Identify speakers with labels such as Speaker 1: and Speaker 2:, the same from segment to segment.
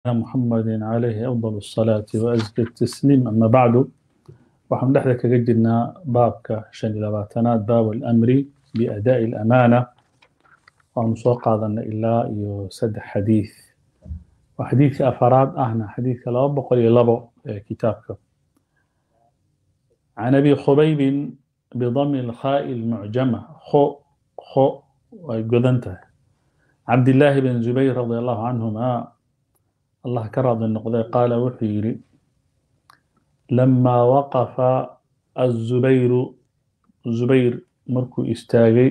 Speaker 1: محمد عليه أفضل الصلاة وأزكى التسليم أما بعد waxaan dhexda kaga jirnaa baabka shan iyo labaatanaad baab alamri biadaa'i alamaana waanu soo qaadanay ilaa iyo saddex xadiid waa xadiidka afaraad ahna xadiidka laba boqol iyo labo ee kitaabka can abi khubaybin bidami lkhaa'i lmucjama kho kho ay godan tahay cabdillaahi bn zubayr radi allahu canhuma allah ka raadi noqday qaala wuxuu yidhi لما وقف الزبير زبير مركو استاغي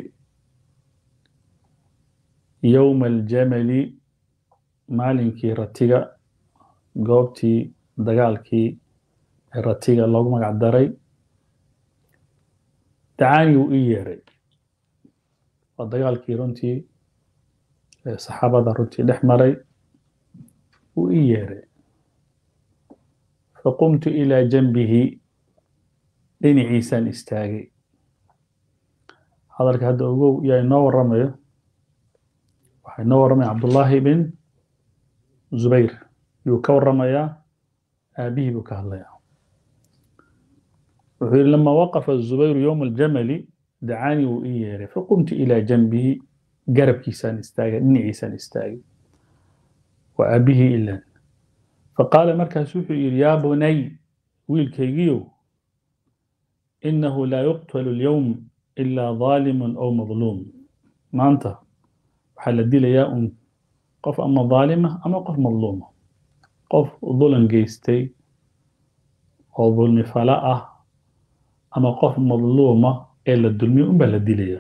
Speaker 1: يوم الجمل مالنكي رتيغا goobtii dagaalkii ratiga loogu magac daray dacaani uu ii yeeray waa dagaalkii runtii saxaabada runtii dhex maray uu ii yeeray فقمت إلى جنبه dhinaciisaan istaagay hadalka hadda ogow yaa inoo waramayo waxaa inoo waramaya cabdullaahi bin zubayr yuu ka waramayaa aabihii buu ka hadlayaa wuxuu yihi lama waqafa zubayru yowma aljamali dacaanii wuu ii yeeray faqumtu ilaa janbihi garabkiisaan istaagay dhinaciisaan istaagay waa aabihii ilan فقال مركز وحي يا بني ويل كيجيو إنه لا يقتل اليوم إلا ظالم أو مظلوم ما أنت وحل الدين يا أم قف أما ظالمة أما قف مظلومة قف ظلم جيستي أو ظلم فلاء أما قف مظلومة إلا الدلمي أم بلا الدين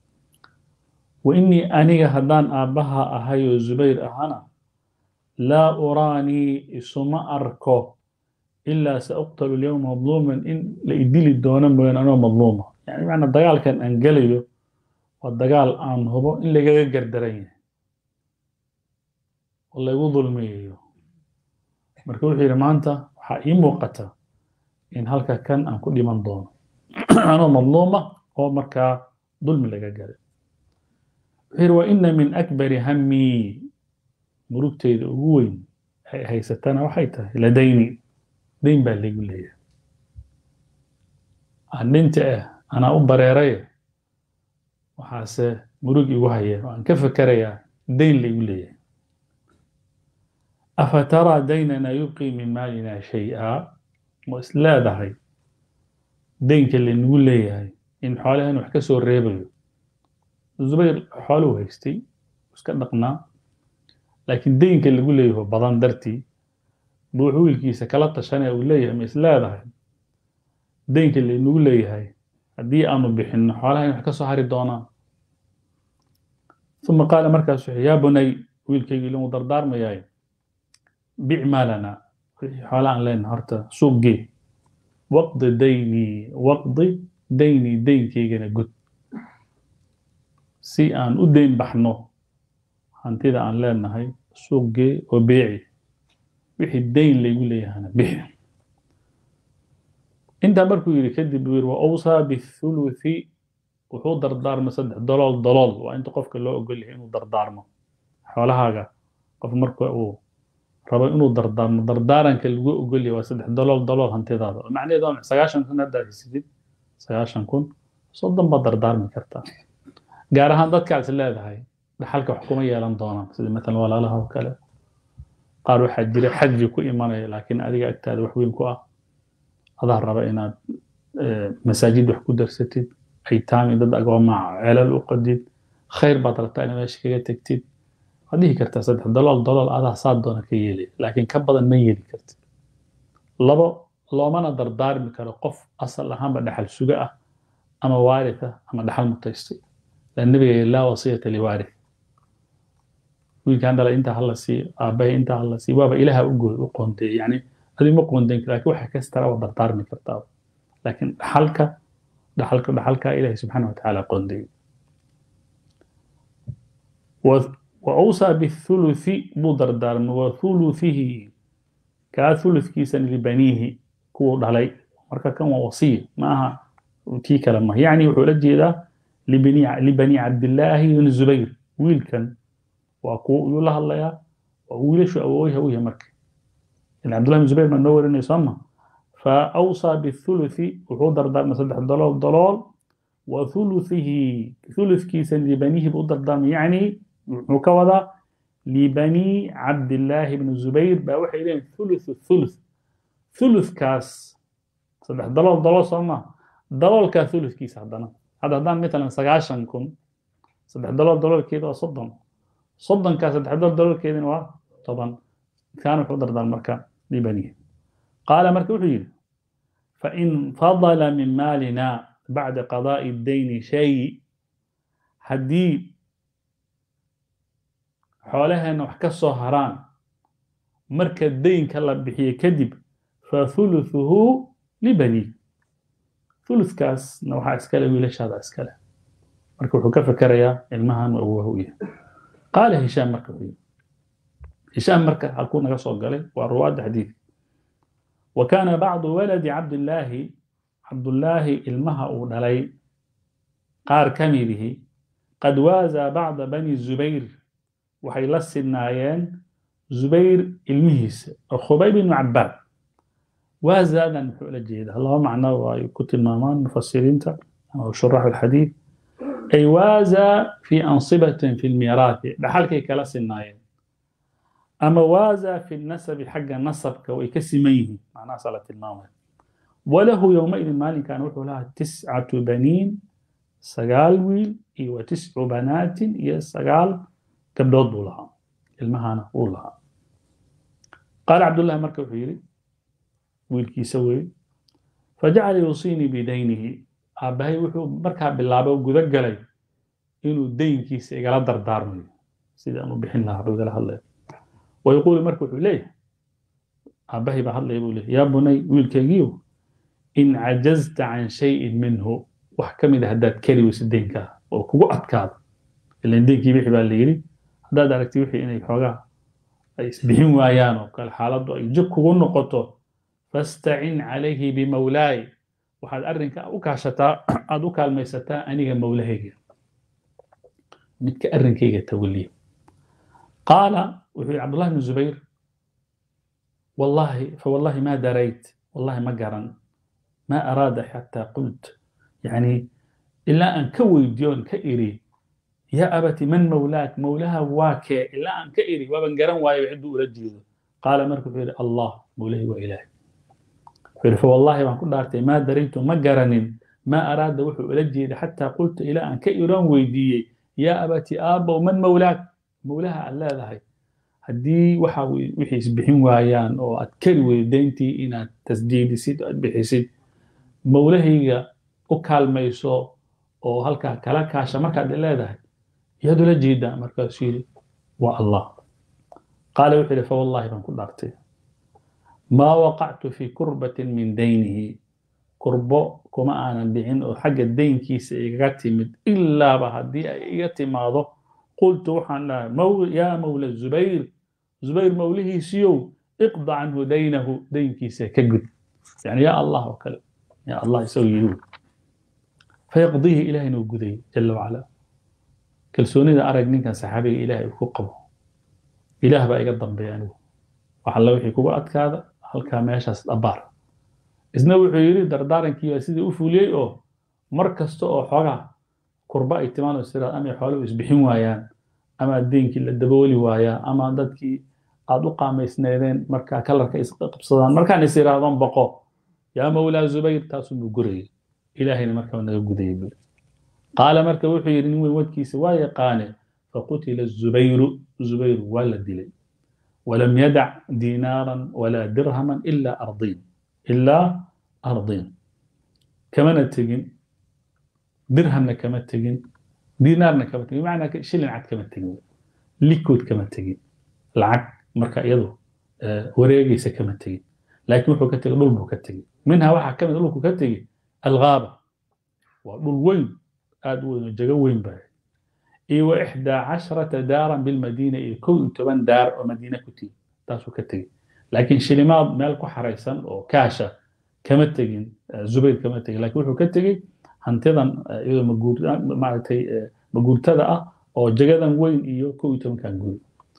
Speaker 1: وإني أنيga هدان آبها أهايو زبير أهانا laa uraanii isuma arko ilaa sauqtalu lyowma madluuman in la idili doono mooyaan anoo madluuma yani macnaa dagaalkan aan gelayo waa dagaal aan hubo in lagaga gardaran yahay oo laygu dulmiyayo marka wuxuu yidhi maanta waxaa ii muuqata in halka kan aan ku dhiman doono anoo madluuma oo markaa dulmi laga galay wuxuu yidhi wa ina min akbari hammii murugteyda ugu weyn ay haysatana waxay tahay ladayni dayn baa laygu leeyahay aan dhinta ah anaa u bareeraya waxaase murug igu haya oo aan ka fekerayaa dayn laygu leeyahay afa taraa daynana yubqii min maalina shay-a ma is leedahay daynka laynagu leeyahay in xoolahan wax ka soo reebayo zubayr xooluhu haystay iska dhaqnaa laakiin daynka lagu leeyaho badan dartii buu wuxuu wiilkiisa kala tashanaya uu leeyahay ma is leedahay daynka laynagu leeyahay haddii aanu bixinno xoolaha in wax ka soo hari doonaan uma qaala markaas wuxuu yaa bunay wiilkaygii lagu dardaarmayaay bic maalana wixii xoola aan leenahay horta suuq gee waqdi daynii waqdi daynii daynkaygana gud si aan u dayn baxno hantida aan leenahay suuqgee oo beeci wixii dayn laygu leeyahana bixi intaa markuu yidhi kadib buu yidhi wa awsaa bithuluthi wuxuu dardaarmay saddex dolool dolool waa inta qofka loo ogol yahay inuu dardaarmo xoolahaaga qof marka uu rabo inuu dardaarmo dardaaranka lagu ogol yahay waa saddex dolool dolool hantidaada macnaheedu waa sagaashan kun haddaad haysatid sagaashan kun soddon baad dardaarmi kartaa gaar ahaan dadkaad is leedahay dhaxalka wax kuma yeelan doonaan sida maalan walaalaha oo kale qaar waxaa jira xajri ku imanaya laakiin adiga agtaada wax weyn ku ah adaa raba inaad masaajid wax ku darsatid aytaami dad agoomaa celal u qadid khayr baad rabtaa inaad meesha kaga tegtid waad dhihi kartaa saddex dolool dolool adaa saa doona ka yeelaya laakiin ka badan ma yeeli kartid labo loomana dardaarmi karo qof asal ahaanba dhaxal suga ah ama waarith ah ama dhaxal mutaystay النبي لا وصية لوارث wiilkaan dhala intaa hala siiyo aabbahay intaa hala siiyo waaba ilaha u qoonteey yani adi ma qoonteyn kara lakin waxa kastara waa dardaarmi kartaa laakiin dhaxalka dhaxalka dhaxalka ilahi subxaana watacaala qoonteey وأوصى بالثلث بودردار وثلثه كثلث لبنيه كو دhalay marka kan waa wasiya ma aha tii kale ma yani wuxuu la jeedaa libani cabdillaahi ibn zubayr wiilkan waa kuwa yuu la hadlayaa wiilashu awooyaha u yahay marka in cabdullahi bin zubayr baa noo warinaya sooma فأوصى بالثلث وحضر دار صدح ضلال ضلال وثلثه ثلث كيسا لبنيه بقدر دام يعني مكوضة لبني عبد الله بن الزبير بأوحي إليهم ثلث الثلث ثلث كاس صدح ضلال ضلال صلنا ضلال كثلث كيس عدنا هذا دام مثلا سقاشن كن صدح ضلال ضلال كيدا صدن صدن كاس صدح ضلال ضلال كيدا طبعا كانوا حضر دار مركا لبنيه قال مركب فإن فضل من مالنا بعد قضاء الدين شيء هدي حولها أنه حكسه هران مركز الدين كلا بحي كذب فثلثه لبني ثلث كاس نوحا اسكاله ويلش هذا اسكاله مركب حكا فكريا المهن وهو قال هشام مركب هشام مركب هكون قصو قال والرواد حديث وكان بعض ولد عبد الله عبد الله المها ودلي قار كميده قد وازى بعض بني الزبير وحي لسنايين زبير المهيس خبيب بن عباد وازى هذا محول الجيد الله معناه وكتب مامان مفسرين أو شراح الحديث أي وازى في أنصبة في الميراث بحالك كلا سنايين أما وازى في النسب حق النسب كوي كسميه معناه صلاة المامة وله يومئذ مال كان وحو لها تسعة بنين سقال ويل وتسع بنات هي سقال كبدود لها المهانة لها قال عبد الله مركب حيري ويل كي سوي فجعل يوصيني بدينه أبهي وحو مركب باللعبة وقذق لي إنه دين كيس إقلا دردارني سيدا أنه بحين لها عبد الله ويقول مركب إليه أبهي بحضل يقول يا بني ويلكيجيو إن عجزت عن شيء منه وحكم إذا هداد كري وسدينك وكو أتكاد اللي ندينك يبيحي بالليلي هداد عليك تبيحي إني حوغا يسبحين وايانو قال حالة يجب كو نقطه فاستعن عليه بمولاي وحد أرنك أكاشتا أدوك الميستا أنيغا مولاهيك متك أرنكيغا توليه قال وحي عبد الله بن الزبير والله فوالله ما دريت والله ما قرن ما أراد حتى قلت يعني إلا أن كوي ديون كإيري يا أبتي من مولاك مولاها واكي إلا أن كإيري وابن قرن واي يعدو رجيده قال مركب فيري الله مولاه وإلهي فيري فوالله ما كنت أرتي ما دريت ما قرن ما أراد وحو رجيده حتى قلت إلى أن كإيران ويدي يا أبتي آبا ومن مولاك مولاها ألا لهي haddii waxa wixii isbixin waayaan oo aad kari weydo deyntii inaad tasdiidisid aad bixisid mowlahayga u kaalmayso oo halkaa kala kaasha markaad leedahay yaad ula jeedaa markaasuu yidhi waa allah qaala wuxuu yidhi fawallahi baan ku dhaartay maa waqactu fi kurbatin min daynihi kurbo kuma aanan dhicin oo xagga deynkiisa igaga timid ilaaba haddii ay iga timaado qultu waxaan dhahay yaa mawla zubayr زبير موليه سيو اقضى عنه دينه دين كيسة كجد يعني يا الله وكلا يا الله يسوي يدود فيقضيه إلهي نوجدي جل وعلا كلسوني ذا أرق كان سحابي إلهي وكقبه إله بقى يقدم بيانه وحلا وحي كوبا هذا هل كان ماشى أبار إذن وحي يريد دردارن كي سيدي أفولي أو مركز تو أو حاجة قرباء اتمان السيرات أمي حوالي ويسبحين وايان ama deenkii la dabooli waayaa ama dadkii aad u qaamaysneedeen markaa kalarka isqabsadaan markaan is iraahdon boqo yaa mawlaa zubayr taasuu gurayay ilaahayna markaa naga gudayay buu qaala marka wuxuu yidhi nin weyn wadkiisa waa yaqaane faqutila zubayru zubayr waa la dilay ولم يدع دينارا ولا درهما إلا أرضين إلا أرضين كما نتجن درهمنا كما تجن دينارنا كما تجن معنى شلن عد كما تجن ليكود كما تجن العد مركا يدو أه وريقيس كما تجن لكن وحو كتجن ظلمه كتجن منها واحد كما ظلمه كتجن الغابة وظل وين أدو جغو وين باي iyo ixdaa casharata daaran bilmadiina iyo kow iyo toban daar oo madiine ku tigi taasuu ka tegey laakiin shilimaad meel ku xaraysan oo kaasha kama tegin zubayr kama tegin laakiin wuxuu ka tegey hantidan iyadoo maaragtay maguurtada ah oo jagadan weyn iyo kow iyo tobankan guri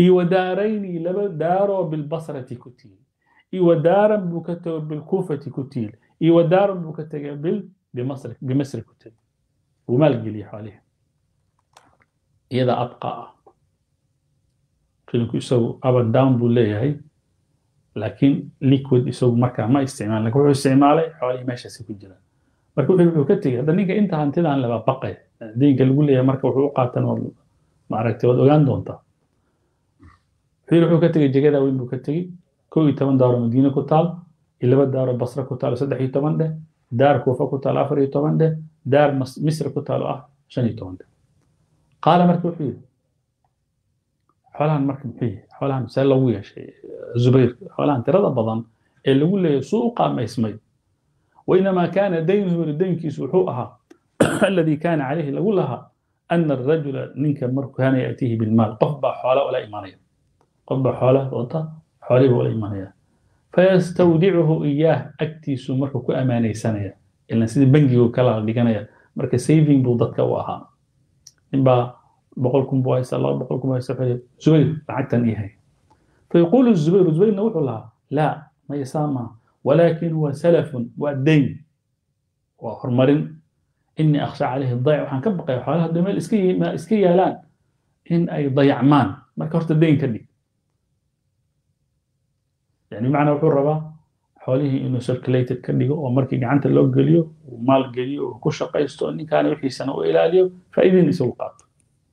Speaker 1: iyo wadaarayni laba daaroo bilbasrati ku tiil iyo wadaaran buu ka tego bilkuufati ku tiil iyo wadaaran buu ka tegay bil bimasri bimasri ku tegay wuu maalgeliyey xoolihi iyada abqa ah shilinku isagu up and down buu leeyahay laakiin liquid isagu markaa ma isticmaal lakin wuxuu isticmaalay xoolihii meeshaasi ku jiraan marka wuxuu ka tegey hadda ninka inta hantidan leba baqay deynka lagu leeyahay marka wuxuu u qaatan oo maaragtay waad ogaan doontaa wuxuu yidhi wuxuu ka tegey jegada weyn buu ka tegey kow iyo toban daaro madiine ku taal iyo laba daaro basra ku taal saddex iyo toban dheh daar kuufa ku taal afar iyo toban dheh daar misri ku taal oo ah shan iyo toban dheh qaala marka wuxuu yidhi xoolahan marka muxuu yahay xoolahan see lagu yeeshay zubayr xoolahan tirada badan ee lagu leeyahay suu u qaamaysmay وإنما كان دينه لدينكيس وحوءها الذي كان عليه لقول لها أن الرجل منك مر كان يأتيه بالمال قفب حوله ولا إيمانية قفب حوله وطا حوله ولا إيمانية فيستودعه إياه أكتيس مركو كأماني سنة إلا سيدي بنجي وكلا لقنايا مركو سيفين بوضتك وأها إنبا بقولكم بوايس الله بقولكم بوايس زبير بعدتني هي فيقول الزبير الزبير نوح لها لا ما يسامى ولكن هو سلف والدين وحرمرين إني أخشى عليه الضيع وحن كبقى حالها دمال إسكي ما إسكي يالان إن أي ضيعمان ما كرت الدين كدي يعني معنى وحور ربا حوله إنه سيركليتد كدي ومركي قعنت اللو قليو ومال قليو وكش قيستو إني كان يحيي سنة وإلى اليوم فإذن يسوقات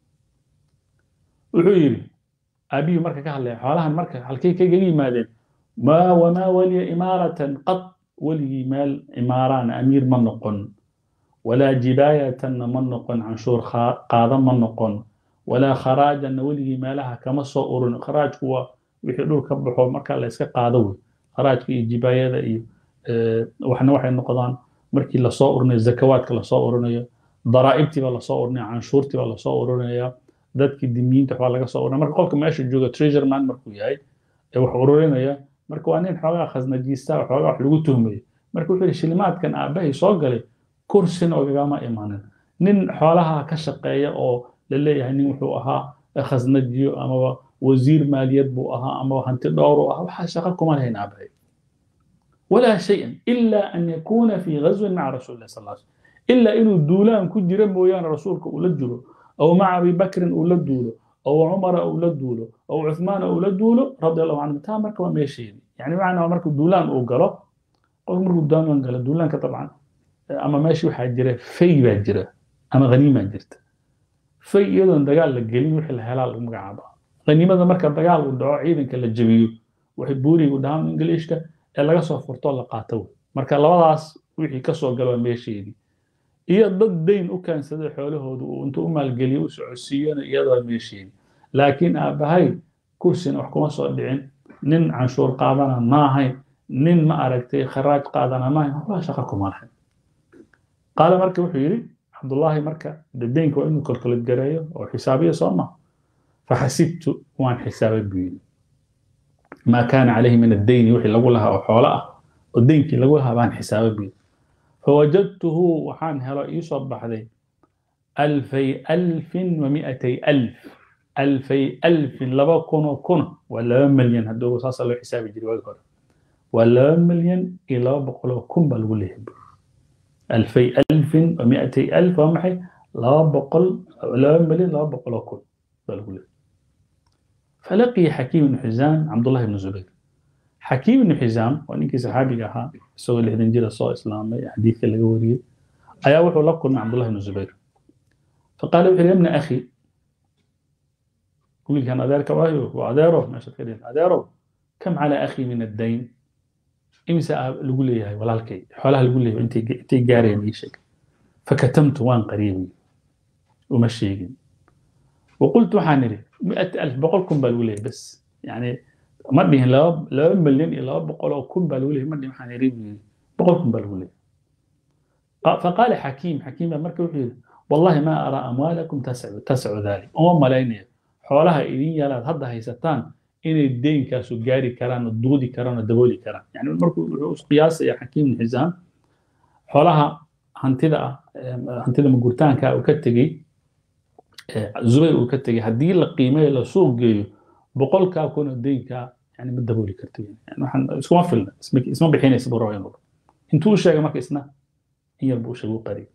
Speaker 1: وحيري أبي مركا كهلا حولها مركا حالكي كي قلي مادين ما وما ولي إمارة قط ولي مال إماران أمير منقن ولا جباية منقن عن شور قاضا منقن ولا خراجا ولي مالها كما صور خراج هو وحلو كبحو مركا لا يسكا قاضوي خراج في جباية إيه أه وحنا وحي النقضان مركي لا صورنا الزكوات لا صورنا ضرائبتي ولا صورنا عنشورتي ولا صورنا dadki dimiinta waxbaa laga soo urinaya marka qolka meesha jooga treasure man markuu yahay ee wax ururinaya marka waa nin xoogaa khasnajiista xoogaa wax lagu tuhmayo marka wuxuu yidhi shilimaadkan aabbahay soo galay kursina ogagama imanin nin xoolaha ka shaqeeya oo la leeyahay nin wuxuu ahaa khasnajiyo amaba wasiir maaliyad buu ahaa amaba hanti dhowr u ahaa waxaa shaqo kuma lahayn aabbahay walaa shayan ila an yakuuna fi ghazwin maca rasuuli lah sal lla ila inuu duulaan ku jira mooyaane rasuulka uu la jiro أو مع أبي بكر أو لدولو أو عمر أو لدولو أو عثمان أو لدولو رضي الله عنه تا مركب ما يشين يعني معنى مركب دولان أو قلو أو مركب دولان قال دولان طبعا أما ماشي واحد جرى في باجرة أما غنيمة جرت في أيضا دجال للجليل وحي الهلال ومقعبة غنيمة ده مركب دجال ودعاء عيدا كلا جبيو وحبوري ودعام إنجليشكا إلا قصوا فرطول لقاتو مركب لبضاس وحي كسوا قالوا ماشي iyo dad dayn u keensaday xoolahoodu uu intuu u maalgeliyo u socodsiiyana iyadoo meesheedi laakiin aabbahay kursina wax kuma soo dhicin nin canshuur qaadana ma ahayn nin ma aragtay kharaaj qaadana ma ahayn waxbaa shaqo kuma lahayn qaala marka wuxuu yidhi cabdullaahi marka dadeynka waa inuu kalkulad gareeyo oo xisaabiya soo ma faxasibtu waan xisaabay buu yidhi maa kaana calayhi min addeyni wixii lagu lahaa oo xoolo ah oo deynkii lagu lahaa baan xisaabay buu yidhi فوجدته وحان هلا يصب بحذي ألفي ألف ومئتي ألف ألفي ألف لبا كونو كونو ولا مليون هدو ساسا لو حساب يجري وقر ولا مليون إلى بقولو كم بالوله ألفي ألف ومئتي ألف ومحي لا بقول لا مليون لا بقولو كم بالوله فلقي حكيم بن حزام عبد الله بن الزبير حكيم بن حزام ونينكي صحابي أها سوى اللي هدن جيرا صو إسلامي حديث اللي قوري أيا وحو لقل مع عبد الله بن الزبير فقال وحي يا ابن أخي قل كان أدارك وايو وأداره ما شكرين أداره كم على أخي من الدين إمسا لقول لي هاي ولا الكي حولها لقول لي أنت أنت جاري ميشك فكتمت وان قريبي ومشيقين وقلت حانري مئة ألف بقولكم بالولي بس يعني ma dhihin laba laba milyan iyo laba boqol oo kun baa lagu leeyahy ma dhihin waxaan iri buu yidhi boqol kun baa lagu leeyahy faqaala xakiim xakiim baa marka wuxuu yidhi wallahi ma araa amwaalakum tascu tascu dalik uma malaynaya xoolaha idin yaalaad hadda haysataan inay deynkaasu gaari karaan oo duudi karaan oo dabooli karaan yani markuu wuxuu qiyaasaya xakiim ibn xisaam xoolaha hantida ah hantida magurtaanka uu ka tegey zubayr uu ka tegey haddii la qiimeeyo la suuq geeyo boqolkaa kun oo deynkaa yani ma dabooli karto yani waxaan iskuma filna isma bixinaysa buu raba inuu intuu u sheegay marka isna in yar buu u sheegay u qariyay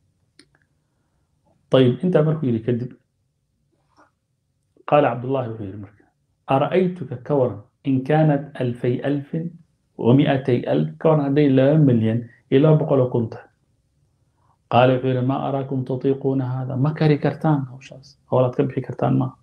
Speaker 1: طيب انت مركو يلي كذب قال عبد الله وحير مركو أرأيتك كورا إن كانت ألفي ألف ومئتي ألف كورا هذي لا مليون إلى بقول كنت قال وحير ما أراكم تطيقون هذا ما كري كرتان أو شاس هو لا تكبحي كرتان ما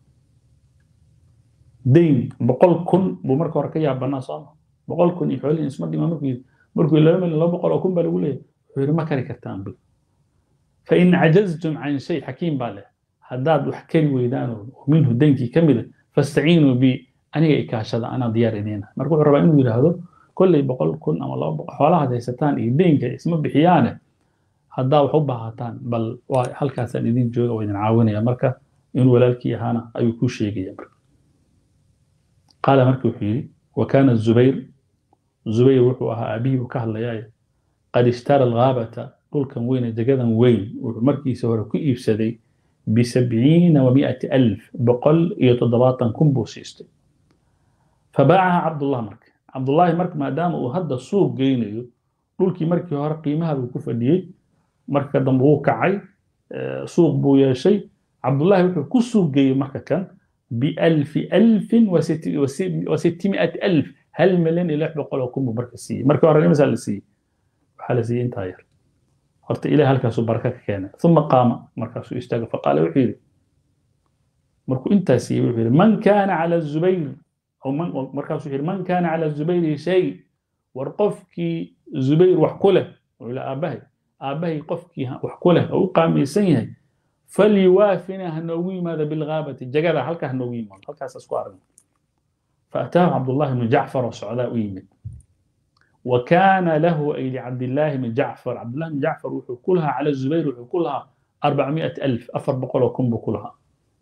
Speaker 1: دين بقول كن بمركو ركيا بنا صام بقول كن يحولي اسمه دي ما مركو مركو لا مليون لا بقول كن بلقول وحير ما كري كرتان بل فإن عجزتم عن شيء حكيم باله هداد وحكي ويدان ومنه دينكي كمل فاستعينوا بي أنا إكاشة أنا ديار إدينا مركو ربا إنه يرهدو كل بقول كن أما الله حوالها ديستان إيدينك اسمه بحيانة هدا وحبها هاتان بل هل كاسان إدين جوغا وإذن عاونة يا مركا إن ولالكي هانا أي كوشي يا مركا قال مركو حيري وكان الزبير زبير وحوها أبيه وكهل قد اشترى الغابة dhulkan weyne degadan weyn wuxuu markiisa hore ku iibsaday bisabciina wa mi'ati alf boqol iyo toddobaatan kun buu siistay fabaacaha cabdullah marka cabdullaahi marka maadaama uu hadda suuq geynayo dhulkii markii hore qiimaha buu ku fadhiyey marka dambe wuu kacay suuq buu yeeshay cabdullaahi wuxuu ku suuq geeyey marka kan bialfi alfin wa sitimi'ati alf hal milyan iyo lix boqol oo kun buu marka siiyey markii hore imisaa la siiyey waxaa la siiyey intaa yar horta ilaah halkaasuu baraka ka keenay uma qaama markaasuu istaaga faqaala wuxuu yidhi markuu intaa siiyey wuxuu yidhi man kaana cala zubayr markaasuu yidhi man kaana cala zubayri shay war qofkii zubayr wax ku leh wuxuu yidhi aabbahay aabbahay qofkii wax ku leh oo u qaamaysan yahay falyuwaafina ha noogu yimaado bilghaabati jagada halkaa ha noogu yimaado halkaas isku aragna faataahu cabdullahi bnu jacfar oo socdaa u yimid وكان له أي لعبد الله بن جعفر عبد الله بن جعفر وحكولها على الزبير وحكولها أربعمائة ألف أفر بقول وكم بقولها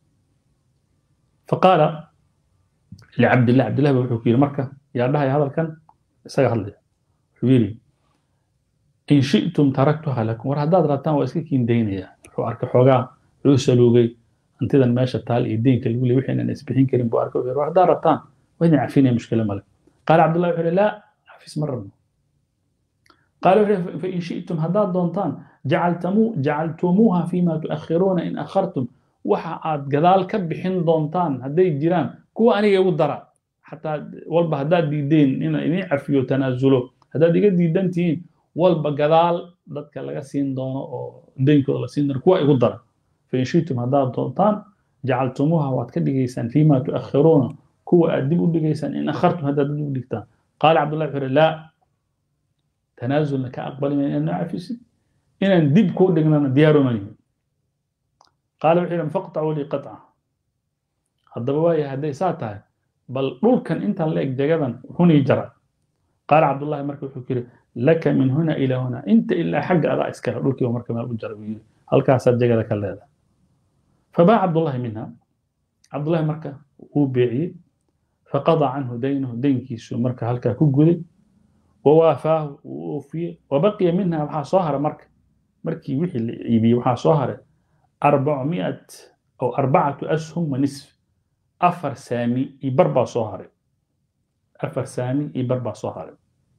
Speaker 1: فقال لعبد الله عبد الله بن مركة يا الله هذا كان سيغل لي حبيري إن شئتم تركتها لكم ورهداد راتان واسكيكين دينيا وحو أرك حوغا عوسلوغي أنت إذا ماشى تال إيدين كالقولي وحين نسبحين كريم بو أرك ورهداد راتان وين عارفين مشكلة مالك قال عبد الله وحيري لا حفيز مرة قالوا فإن شئتم هداد دونتان جعلتمو جعلتموها فيما تؤخرون إن أخرتم وحا آد قدال كبحين دونتان هدي الجيران كو أنا يودرا حتى والبا هداد ديدين إن إني عفيو تنازلو هداد ديقاد ديدانتين والبا قدال دادك لغا سين دونو أو دينكو لغا سين دونو كو يودرا فإن شئتم هداد دونتان جعلتموها واد كدقيسان فيما تؤخرون كو أدبو دقيسان إن أخرتم هداد دقيسان قال عبد الله بن لا تنازل كأقبل من أن نعفس إن ندب كو دقنا ديار مني قال وحيلا فاقطعوا لي قطعة الضبوايا هدي ساتها بل دول كان انت لك جغدا هنا جرى قال عبد الله مركب حكير لك من هنا إلى هنا انت إلا حق أضاء اسكر دول كي ومركب ما جرى هل كاسر جغدا كلا فباع عبد الله منها عبد الله مركب هو بيعي فقضى عنه دينه دين كيسو مركا هلكا كجودي ووافاه ووفي وبقي منها وحا صهر مركا مركي وحي اللي يبي وحا صهر 400 أو أربعة أسهم ونصف أفر سامي يبربع صهر أفر سامي يبربع صهر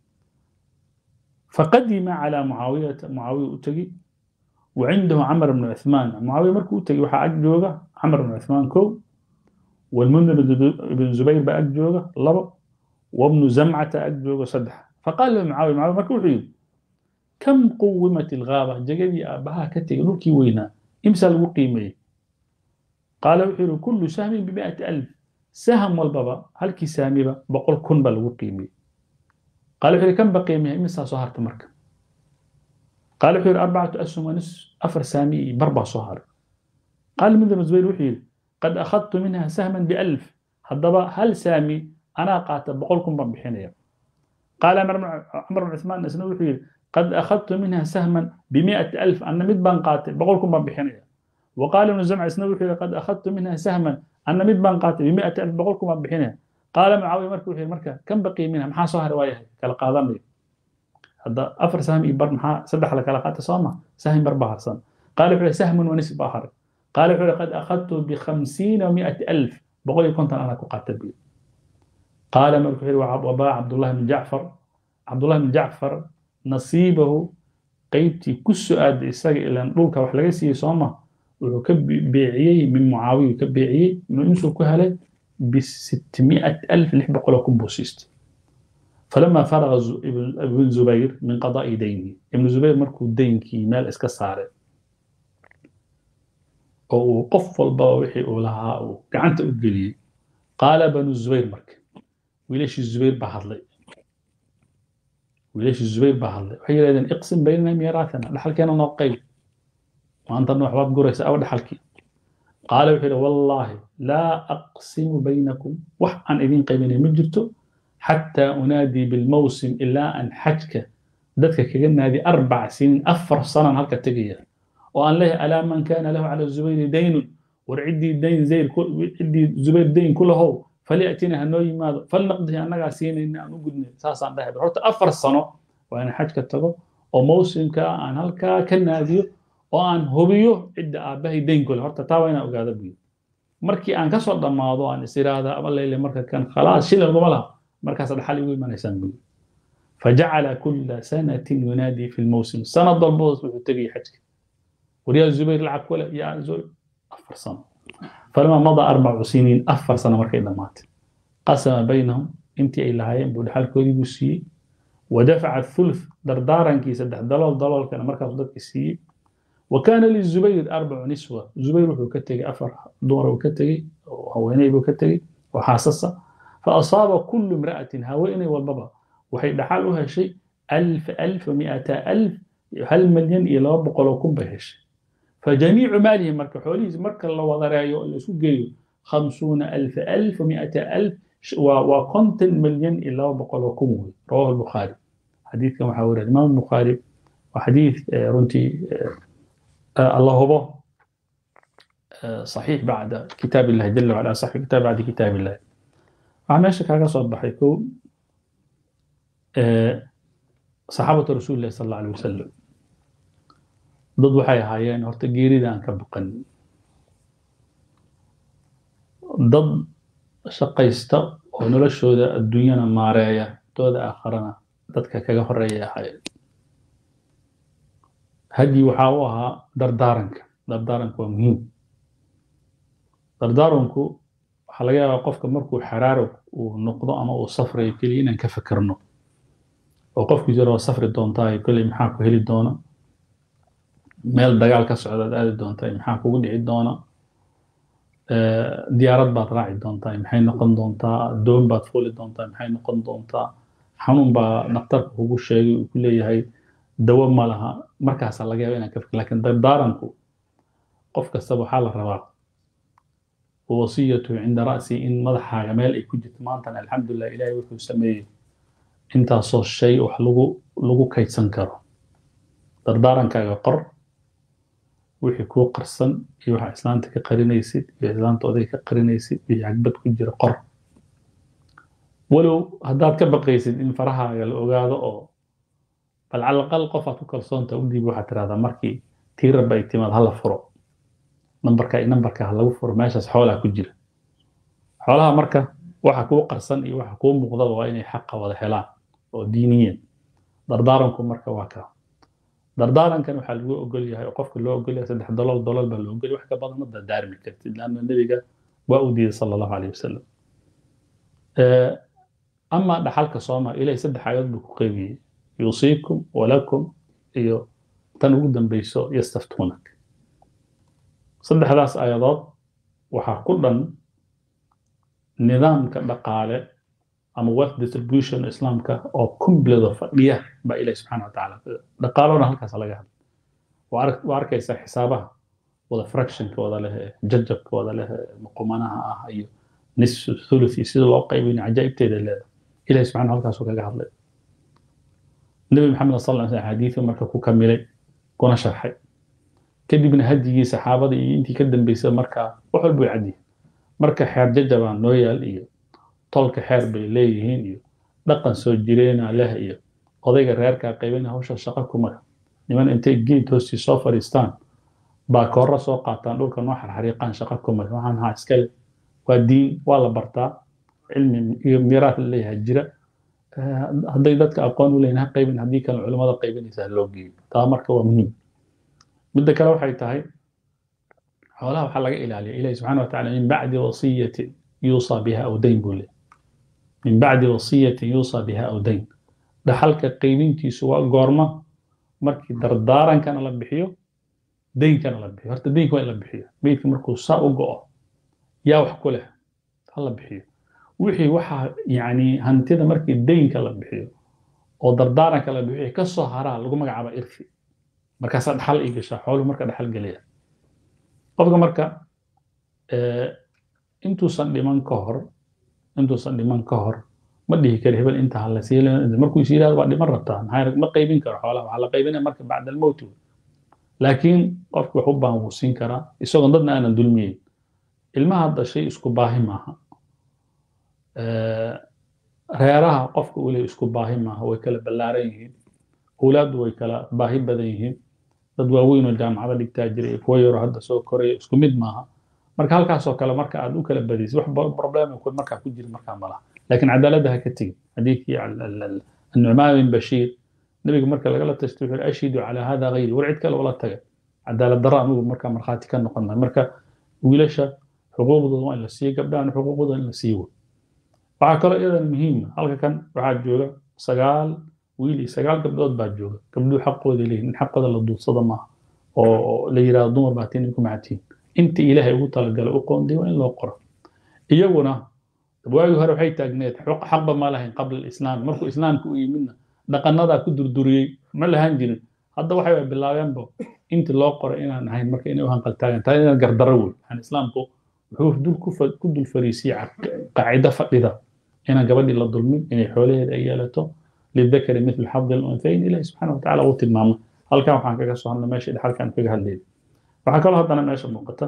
Speaker 1: فقدم على معاوية معاوية أتقي وعنده عمر بن عثمان معاوية مركو أتقي وحا أجوغا عمر بن عثمان كو والمنذر بن زبير بقى جوجا لبا وابن زمعة أجوجا صدح فقال له معاوية معاوية مركو حيو كم قومت الغابة جاجبي أبها كتير لوكي وينا إمسى الوقيمي قال وحيرو كل سهم بمئة ألف سهم والبابا هل كي سامي بقول كن بالوقيمي قال وحيرو كم بقي منها إمسى صهرت مركب قال وحيرو أربعة أسهم ونصف أفر سامي بربع صهر قال من ذا زبير وحيرو قد أخذت منها سهما بألف هضبا هل سامي أنا قاتل بقولكم بحين قال عمر بن عثمان نسنوي قد أخذت منها سهما بمئة ألف أنا مدبان قاتل بقولكم بحين وقال ابن الزمع سنوي قد أخذت منها سهما أنا مدبان قاتل بمئة ألف بقولكم بحين قال معاوية مركو في المركة كم بقي منها محا صهر رواية كلا قادم لي هذا أفر سهم يبر محا سدح لك لقات صومة سهم بربع حسن قال سهم ونصف آخر قال قد أخذت بخمسين ومائة ألف boqol iyo konton anaa ku qaata buu qaala markuu yidhi wabaa cabdullahi bn jacfar cabdullahi bn jacfar nasiibahu qeybtii ku so-aaday isaga ilaan dhulka wax laga siiyey sooma wuxuu ka beeciyey min mucaawiyu ka beeciyey inuu ku helay بستمائة ألف لح بقول لكم بوسيست فلما فرغ ابن زبير من قضاء دينه ابن زبير مركو دين كي مال اسكا صار او قف الباوحي ولها او قعنت اقلي قال بنو الزبير مرك وليش الزبير بحضلي وليش الزبير بحضلي وحي لذن اقسم بيننا ميراثنا لحل كان نوقي وانت نوح باب قريس او لحلكي قال وحيد والله لا أقسم بينكم وح أن إذين قيمني مجرته حتى أنادي بالموسم إلا أن حجك دتك كجنة هذه أربع سنين أفر سنة هلك تجيه وأن له ألا من كان له على الزبير دين ورعدي الدين زي كل عدي الزبير دين كله فليأتينا هنوي ماذا فلنقضي أنا قاسين إن أنا قدني ساسا ده بحرت أفر سنة وأنا حجك تجو وموسم كأن هلك كنادي oo aan hubiyo cidda aabbahay daynkole horta taa waa inaan ogaada buyi markii aan kasoo dhammaado aan is iraahda ama leyle marka kan khalaas shil laguma laha markaas dhaxal igu imanaysaan buyi فجعل كل سنة ينادي في الموسم سنة ضربوز وتجي حجك وريا زبير لعب ولا يا زبير أفر سنة فلما مضى أربع سنين أفر سنة مركي مات قسم بينهم انت إلى هاي بود حال كودي بوسي ودفع الثلث دردارا كي سدح دلال دلال كان مركز ضد كسي وكان للزبير أربع نسوة زبير وكتجي أفر دور وكتجي وهويني وكتجي وحاسسة فأصاب كل امرأة هويني والبابا وحي دحالها شيء ألف ألف ومئة ألف هل مليون إلى بقولكم بهش فجميع مالهم مركا حولي مركا الله وضرايو اللي سوقيو خمسون ألف ألف ومئة ألف وكنت مليون إلى بقولكم رواه البخاري حديث كما حاول الإمام البخاري وحديث رنتي الله هو صحيح بعد كتاب الله جل وعلا صحيح كتاب بعد كتاب الله عماشك كاغا صبح يكون صحابة رسول الله صلى الله عليه وسلم ضد waxay ahaayeen horta geeridaan ka baqan dad shaqaysta oo noloshooda adduunyana maareeya dooda aakharana dadka kaga horeeya ahaayeen hadyi waxaa u ahaa dardaaranka dardaaranka waa muhiim dardaaranku waxaa laga yaabaa qofka markuu xaraaro uu noqdo ama uu safrayo keliya inaan ka fekerno oo qofkii jiro waa safri doontaa kolley maxaa ku heli doona meel dagaal ka socdaad aadi doontaa maxaa kugu dhici doona diyaarad baad raaci doontaa maxay noqon doontaa doon baad fuuli doontaa maxay noqon doontaa xanuun baa dhakhtarka kugu sheegay uu ku leeyahay dawo ma laha markaasaa laga yaaba inaan ka fikir lakin dardaaranku qof kastaba waxaa la rabaa wasiyatu cinda ra'si in madaxaaga meel ay ku jirto maantan alxamdulilah ilaahay wuxuu sameeyey intaasoo shay wax lagu lagu kaydsan karo dardaarankaaga qor wixii kuu qarsan iyo waxa islaanta ka qarinaysid iyo islaanta odayga ka qarinaysid iyo cagbad ku jira qor walow haddaad ka baqaysid in farahaaga la ogaado oo bal cala aqal qofaad ku kalsoonta u dhiib waxaad tirahdaa markii tii rabba ay timaad hala furo nambarka nambarka ha lagu furo meeshaas xoolaha ku jira xoolaha marka waxa kuu qarsan iyo waxa kuu muuqdaba waa inay xaqa wada helaan oo diiniyan dardaaranku marka waa kaa dardaarankan waxaa lagu ogol yahay oo qofka loo ogol yahay saddex dolol dolol baa loo ogol yahay wax ka badan ma dardaarmi kartid laanna nebiga waa u diiday sala allahu caleyh wasalam ama dhaxalka sooma ilahay saddex aayaod buu ku qeybiyey yuusiikum walakum iyo tan ugu dambeyso yastaftuunak saddexdaas aayadood waxaa ku dhan nidaamka dhaqaale ama wealth distribution islaamka oo kumbledo fadhiya baa ilahi subxana wa tacaala dhaqaalona halkaas laga hadla waa arkaysaa xisaabaha wada fractionka wada leh jajabka wada leh muqumanaha ah iyo nisfu thuluthi sida loo qaybinayo cajaa'ibteeda leeda ilahi subxana halkaasuu kaga hadlay nebi maxamed sal lla slam xadiidu marka ku kamilay kuna sharxay kadibna hadyigii saxaabada iyo intii ka dambeysay markaa wax walba way cadyihin marka xeer jajabaa noo yaal iyo tolka xeer bay leeyihiin iyo dhaqan soo jireena leh iyo odayga reerkaa qaybina hawsha shaqo kuma niman intay geed hoostii soo fadhiistaan baa koorra soo qaataan dhulka noo xarxariiqaan shaqo kuma waxaan haa iskale waa diin waa la bartaa cilmi iyo miiraad la leeyahay jira hadday dadka aqoon u leeyihin ha qaybin haddii kale culimmada qaybinaysa ha loo geeyo taa marka waa muhiim midda kale waxay tahay xoolaha waxaa laga ilaaliya ilahi subxana wataala min bacdi wasiyatin yuusaa biha aw dayn buu leeyahy min bacdi wasiyatin yuusaa biha aw dayn dhaxalka qaybintiisu waa goorma markii dardaarankana la bixiyo daynkana la bixiyo horta daynka waa in la bixiyo meydka markuu saa u go'o yaa wax ku leh ha la bixiyo wixii waxaa yani hantida markii daynka la bixiyo oo dardaaranka la bixiyo kasoo haraa lagu magacaaba irfi markaasaa dhaxal ii gashaa xooluhu marka dhaxal gelaya qofka marka intuusan dhiman ka hor intuusan dhiman ka hor ma dhihi karo hebel inta hala sii markuu is yidhahdo waa dhiman rabtaa maxaa ma qaybin karo xoolaha waxaa la qaybinaya marka bacda almowt laakiin qofka wax u baahan wuu siin karaa isagoon dadna aanan dulmiyeyn ilmaha hadda shay isku baahi maaha reeraha qofka uu leeyahy isku baahi maaha way kala ballaaran yihiin awlaaddu way kala baahi badan yihiin dad waaweyn oo jaamacada dhigtaa jiray kuwa yaroo hadda soo koraya isku mid maaha marka halkaasoo kale marka aad u kala badaysid wax problema markaa ku jira markaa malaha laakiin cadaaladda ha ka tegin xadiidkii annucmaan bin bashiir nabiga marka lagala tashto wuxuu ashidu calaa hada gayri war cid kale ula taga cadaalad darro anigu markaa markhaati ka noqon maayo marka wiilasha xuquuqdooda waa in la siiyo gabdhahana xuquuqdooda in la siiyo waxaa kaloo iyadan muhiima halka kan waxaa jooga sagaal wiil iyo sagaal gabdhood baa jooga gabdhuhu xaqooda leeyihin in xaqooda la duudsado maaha oo la yidhahdo dumar baa tiin ku macatiin inta ilaahay ugu talagalay u qoonday waa in loo qoro iyaguna waagii hore waxay taagneed xaqba ma lahayn qabla alislaam markuu islaamka u yimidna dhaqanadaa ku durduriyey ma lahaan jirin hadda waxay bilaabeenba intii loo qoray inaan ahayn marka inay u hanqaltaagan tahay inaan gardaro wey waxaan islaamku wuxuu dul ku dul fariisiyey qaacido fadhida inaan gabadhii la dulmin inay xoolaheeda ay yeelato lidakari mithlu xabdi alunhayn ilahi subxaana watacaala uu tilmaamay halkan waxaan kaga soo hadlay meesha dhexalkaan kaga hadlayay waxaa kaloo haddana meesha muuqata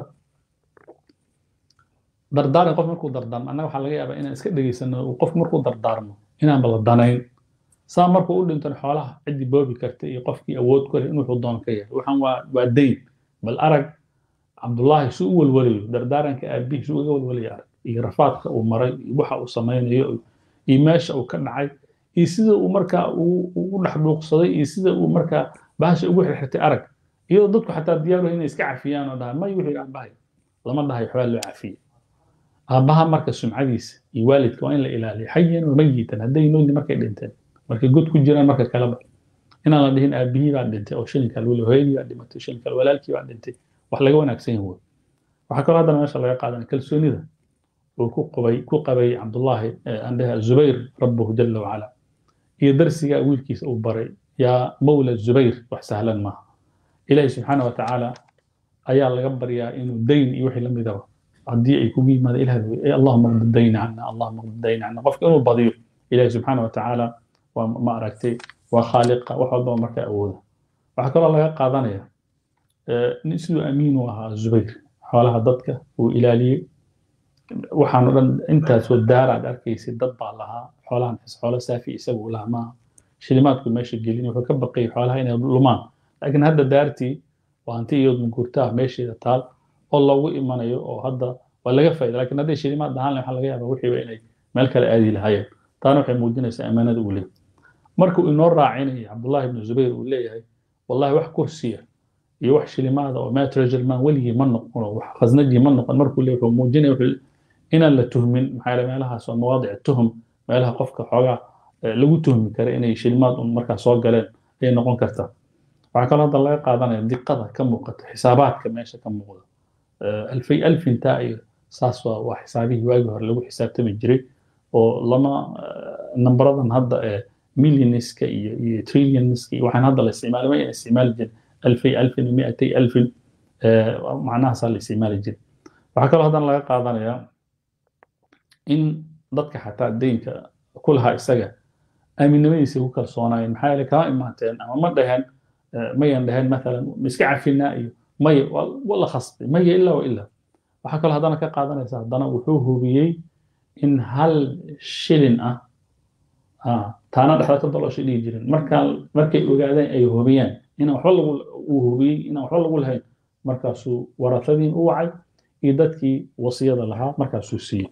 Speaker 1: dardaaran qof markuu dardaarmo annaga waxaa laga yaabaa inaan iska dhegaysano qof markuu dardaarmo inaanba la danayn saa markuu u dhintan xoolaha ciddii boobi karta iyo qofkii awood ku leh in wuxuu doon ka yahay waxaan waa waa dayn bal arag cabdullaahi su u walwalayo dardaaranka aabbihi su uga walwalayo arag iyo rafaadka uu maray iyo waxa uu samaynayo iyo meesha uu ka dhacay iyo sida uu markaa u dhex dhuuqsaday iyo sida uu markaa bahasha ugu xirxirtay arag iyadoo dadku xataa diyaar inay iska cafiyaan oo dhahay may wuxuu aabbahay lama dhahayo waxbaa loo cafiye aabbaha marka sumcadiisa iyo waalidka waa in la ilaaliyo xayan wa mayitan hadday noolni markay dhinteen markay god ku jiraan marka kaleba inaan la dhihin aabbihii baa dhintay oo shilinka lule hooyadii baa dhimatay shilinka walaalkii baa dhintay wax laga wanaagsan yahay waxaa kaloo haddana meesha laga qaadanaya kalsoonida uu ku qabay ku qabay cabdullaahi andhaha zubayr rabbuhu jala wacala iyo darsiga wiilkiisa uu baray yaa mawla zubayr wax sahlan maaha ilaahi subxaana watacaala ayaa laga baryaa inuu dayn iyo wixii lamid ah haddii ay kugu yimaado ilaah allahuma qdi dayna cana allahuma qdi dayna cana qofka inuu badiyo ilaahi subxaana watacaala waa ma aragtay waa khaaliqa wax walbaba markaa awooda waxaa kaloo laga qaadanaya siduu amiin u ahaa zubayr xoolaha dadka uu ilaaliyey waxaan o dhan intaasoo daaraad arkaysay dad baa lahaa xoolahan xoolo saafi isagu lahaa maaha shilimaadku meesha gelin wuxuu ka baqayay xoolaha inay lumaan laakiin hadda daartii waa hanti iyadoo gurtaa meesheeda taal oo loogu imanayo oo hadda waa laga faa'iida laakiin hadday shilimaad ahaan waxaa laga yaabaa wixiiba inay meel kale aadi lahaayeen taana waxay muujinaysaa ammaanada uu leeyahay markuu inoo raacinaya cabdullaahi ibnu zubayr uu leeyahay wallahi wax kursiya iyo wax shilimaada oo matragerman weligii ma noqon oo wax khasnajii ma noqon markuu leeyahay wuxuu muujinaya wuxuu inaan la tuhmin maxaa yeele meelahaas waa mawaadic tuhum meelaha qofka xoogaa lagu tuhmi kara inay shilimaad un markaa soo galeen ayay noqon kartaa waxaa kaloo hadda laga qaadanaya diqada ka muuqata xisaabaadka meesha ka muuqda alfay alfintaa iyo saas waa waa xisaabihii waagii hore lagu xisaabtami jiray oo lama nambaradan hadda ee millionska iyo iyo trillionska iyo waxaan hadda la isticmaali ma isticmaali jirin alfay alfin miatay alfin macnahaasaa la isticmaali jiray waxaa kaloo haddana laga qaadanayaa in dadka xataa deynka ku lahaa isaga aaminimadiisa ku kalsoonaayeen maxaa yeele kama imaateen ama ma dhaheen mayan dhaheen maalan iska cafinaa iyo maya waa la khasbay maya ilaa wa ilaa waxaa kaloo haddana ka qaadanaysa haddana wuxuu hubiyey in hal shilin ah taana dhexda ka doloshay dhihi jirin markaa markay ogaadeen ay hubiyeen inaan waxba lagu uu hubiyey inaan waxba lagu lahayn markaasuu waratadiin u wacay iyo dadkii wasiyada lahaa markaasuu siiyey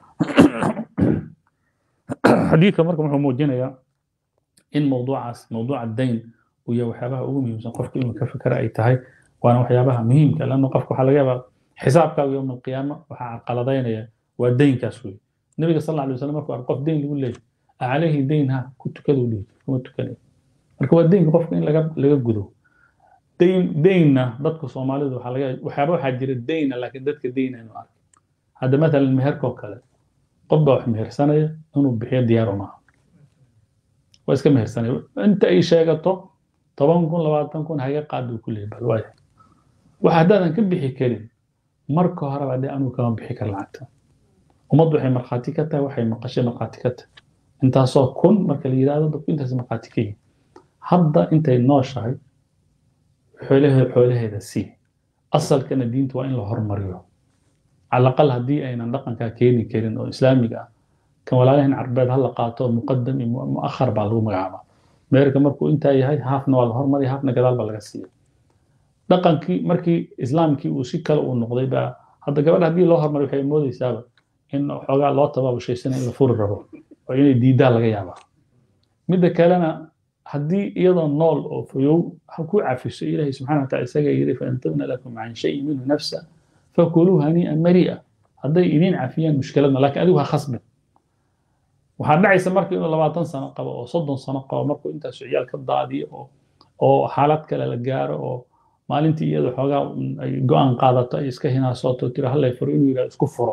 Speaker 1: xadiidka marka wuxuu muujinayaa in mawduucaas mawduuca dayn uu yahay waxyaabaha ugu muhiimsan qofka inuu ka fikera ay tahay waana waxyaabaha muhiimka lanna qofka waxaa laga yaabaa xisaabkaaga yowma alqiyaama waxaa caqaladaynaya waa daynkaas wey nabiga sal alla alay wasalam markuu arko qof dayn lagu leeyahy calayhi dayn ha ku tukaduu dhihi kuma tukanayo marka waa daynka qofka in laga laga gudo dayn daynna dadka soomaalidu waxaa laga waxyaaba waxaa jira dayna laakiin dadka dayn aynu arkin hadda matalan meherkoo kale qof baa wax mehersanaya inuu bixiyo diyaar uma aha waa iska mehersanaya inta ay sheegato toban kun labaatan kun haga qaad buu ku leeyahy bal waaya wax haddaadan ka bixi karin marka horeba dee anuu kama bixi kar lacagta ummaddu waxay markhaati ka tahay waxay maqashay markhaati ka tahay intaasoo kun marka la yidhahdo dadku intaas markhaati ka yihin hadda intay nooshahay xoolaheeda xoolaheeda sii asalkana diinta waa in la hormariyo cala aqal haddii aynan dhaqankaa keeni karin oo islaamiga ah kan walaalahan carbeed ha la qaato muqadam iyo mu'akhar baa lagu magacaabaa meerka markuu intaa yahay haafna waa la hormariya haafna gadaal baa laga siiya dhaqankii markii islaamkii uu si kale uu noqday baa hadda gabadha haddii loo hormariyo waxay moodaysaaba in xoogaa loo tabaabushaysana in la furi rabo oo inay diidaa laga yaabaa midda kalena haddii iyadoo nool oo fayow ha ku cafiso ilaahay subxana wa taala isaga yidhi faintabna lakum can shayin minhu nafsa fakuluu hanii'an mari'a hadday idiin cafiyaan mushkiladna laakiin adigu ha khasbin waxaa dhacaysa marka inuu labaatan sano qabo oo soddon sano qabo markuu intaas ciyaal ka daadiyo oo oo xaalad kale la gaaro oo maalintii iyada xoogaa ay go-aan qaadato ay iska hinaasooto tiro hallay furo inuu yidhahdo isku furo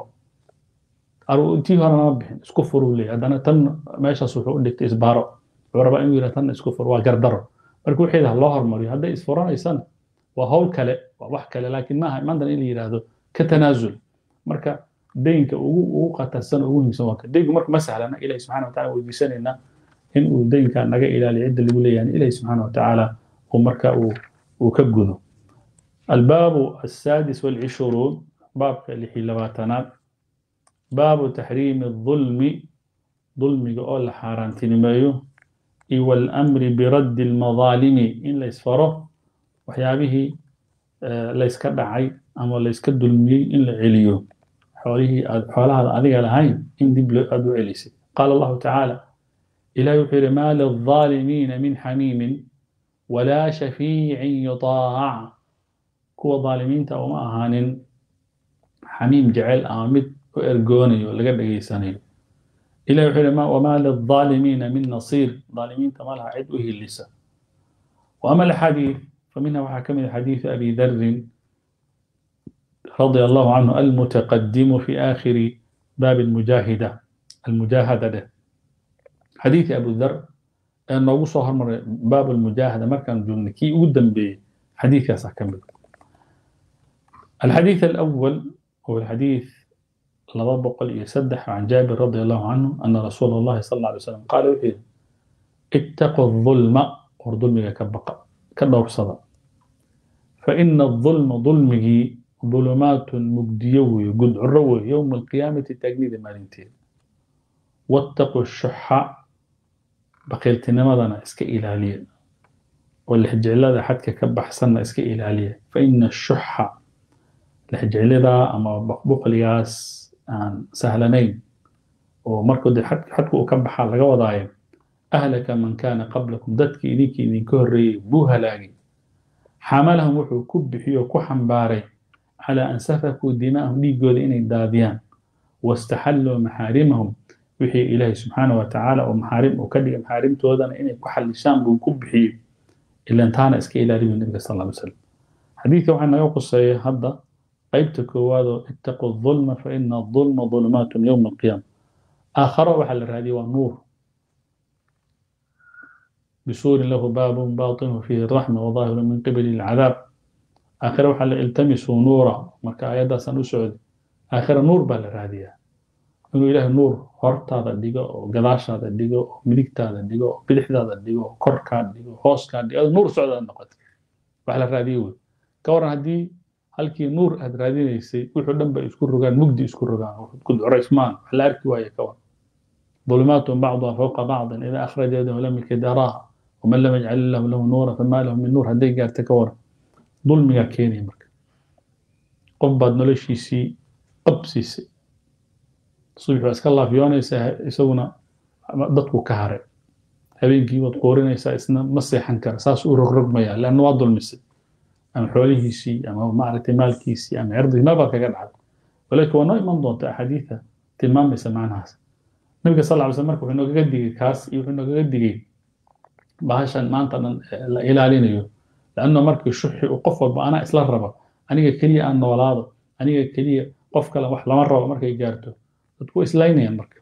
Speaker 1: tii hore nama bixin isku furuu leeyahy haddana tan meeshaas wuxuu u dhigtay isbaaro wuxuu rabaa inuu yidhahdo tanna isku furo waa gardaro marka wixii ha loo hormariyo hadday isfuranaysana waa hawl kale waa wax kale laakiin maaha maantana in la yidhaahdo ka tanaasul marka daynka ugu ugu khatarsan ugu muhiimsan waa ka daynku marka ma sahlana ilahi subxana wa taala weydiisanaynaa in uu daynka naga ilaaliyo cidda lagu leeyahay ilahi subxaana wa tacaala uu marka uu uu ka gudo albaabu السادس والعشرون باب لحي لباتنات باب تحريم الظلم ظلم أول حاران تنميو والأمر برد المظالم إن لا يسفره وحيابه la iska dhacay ama la iska dulmiyey in la celiyo xoolihii aad xoolahaada adiga lahayn in dib aad u celisay qaala allahu tacaala ilahi wuxuu yidhi maa lilظaalimiina min xamiimin walaa shafiicin yutaac kuwa dhaalimiinta uma ahaanin xamiim jecel ama mid u ergoonayo laga dhegaysanayo ilahi wuxuu yidhi wamaa lilظaalimiina min nasiir dhaalimiinta ma laha cid u hilisa وأما الحديث فمنها وحكم حديث أبي ذر رضي الله عنه المتقدم في آخر باب المجاهدة المجاهدة ده. حديث أبو ذر أنه صهر مر باب المجاهدة ما كان جن كي قدام بحديث يا كمل الحديث الأول هو الحديث لضبق يسدح عن جابر رضي الله عنه أن رسول الله صلى الله عليه وسلم قال اتقوا الظلم وظلمك كبقى كدورصدا فإن الظلم ظلمه ظلمات مجديوي قد عروي يوم القيامة تجنيد مالنتين واتقوا الشح بقيلت نمضنا اسك إلالية والحجع هذا حتى كبح سنة اسك إلالية فإن الشح الحجع هذا أما بقبق لياس عن سهلنين ومركض حتى حتى كبح على جوضايم أهلك من كان قبلكم دتك إذيك إذين كهري بوهلاقي حملهم وحو كبحي وكحن باري على أن سفكوا دماءهم ليقول إني داديان واستحلوا محارمهم وحي إلهي سبحانه وتعالى ومحارم وكدي محارم تودنا إني كحل شام وكبحي إلا انتانا إسكي إلى ربي النبي صلى الله عليه وسلم حديث وحنا يقص هذا قيبتك وهذا اتقوا الظلم فإن الظلم ظلمات يوم القيامة آخر وحل هذه والنور بسور له باب باطن فيه الرحمة وظاهر من قبل العذاب آخر وحل التمسوا نورا مركا آيادا سنسعد آخر نور بالرادية إنه إله نور هرتا ديغو قداشا ديغو ملكتا ديغو بدحدا ديغو كركا ديغو هوسكا ديغو نور سعودة النقط وحل الرادية كورا هدي halkii nuur aad raadinaysay wuxuu dhan ba isku rogaan mugdi isku rogaan ku curaysmaan wax la arki waaye kawan ظلمات بعضها فوق بعض إذا أخرج يده لم يكد يراها ومن لم يجعل الله له نورا فما له من نور هدي قال تكور ظلم يا كيني مرك قف بعد نلشيسي qabsiisay subax waa iska laafyoonaysaa isaguna dadku ka haray habeenkii waad quurinaysaa isna ma seexan kara saas u rogrogmaya leanna waa dulmisay ama xoolihiisii ama maaragtay maalkiisii ama cirdigii meel baad kaga dhacday walaakin waa noo iman doonta axaadiida tilmaamaysa macnahaas nabiga sal ly slam marka wuxuu noogaga digay kaas iyo wuxuu noogaga digay bahashan maanta dhan la ilaalinayo lanno markii shuxi uu qof walba anaa isla raba aniga keliya aan noolaado aniga keliya qof kale wax lama rabo markay gaarto dadku way islaynayaan marka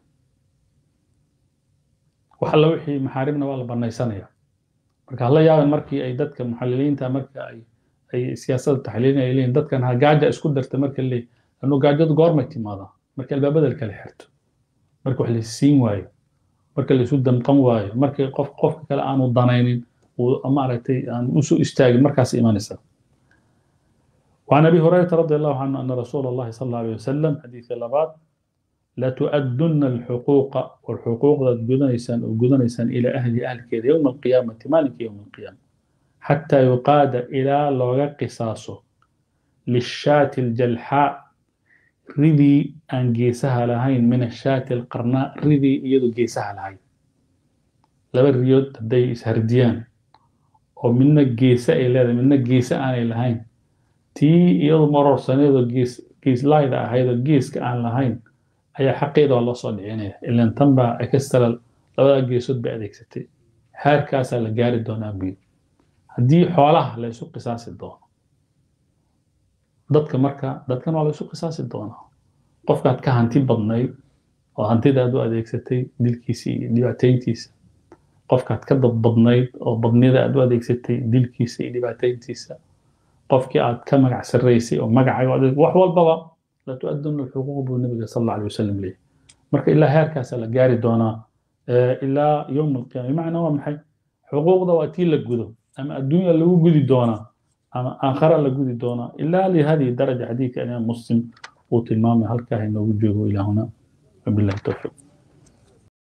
Speaker 1: wax alla wixii maxaarimna waa la banaysanaya marka hala yaaban markii ay dadka muxaliliinta marka ay ay siyaasadda taxliilin ay leeyihin dadkan ha gaaja isku darta marka leeyahy lannu gaajadu goormay timaadaa marka albaabada la kala xirto marka wax la siin waayo marka la isu damqan waayo marka qof qofka kale aanu danaynin uu maaragtay aan usoo istaagin markaas imanaysa وعن ابي هريره رضي الله عنه ان رسول الله صلى الله عليه وسلم حديث لبات لا تؤدن الحقوق والحقوق جدنيسان وجدنيسان الى اهل اهل كذا يوم القيامه مالك يوم القيامه حتى يقاد الى لوغا قصاصه للشاة الجلحاء ridii aan geesaha lahayn min ashaati alqarnaa ridii iyadu geesaha lahayn laba riyood hadday ishardiyaan oo midna geese ay leedahay midna geese aanay lahayn tii iyadu marorsaneedoo gees geeslayda ahaydoo geeska aan lahayn ayaa xaqeeda waa loo soo dhicinaya ilan tan baa ekastala labadaa geesood bay adeegsatay haarkaasaa la gaari doonaa buyi haddii xoolaha la isu qisaasi doono dadka marka dadkan waa la isu qisaasi doonaa qofkaad ka hanti badnayd oo hantidaad u adeegsatay dilkiisa iyo dhibaatayntiisa qofkaad ka dad badnayd oo badnida aad u adeegsatay dilkiisa iyo dhibaatayntiisa qofkii aad ka magac sarraysay oo magacaga wax walbaba la tu-aduna alxuquuq buu nabiga sal alla alay wasalam leeyahy marka ilaa heerkaasaa la gaari doonaa ilaa yowm alqiyama bimacnaa waa maxay xuquuqda waa tii la gudo ama adduunya lagu gudi doonaa ama aakhara la gudi doonaa ilaa lihadihi daraja xadiidka imaam muslim uu tilmaamay halkaa inoogu joogo ilaahuna wabillahi towfiiq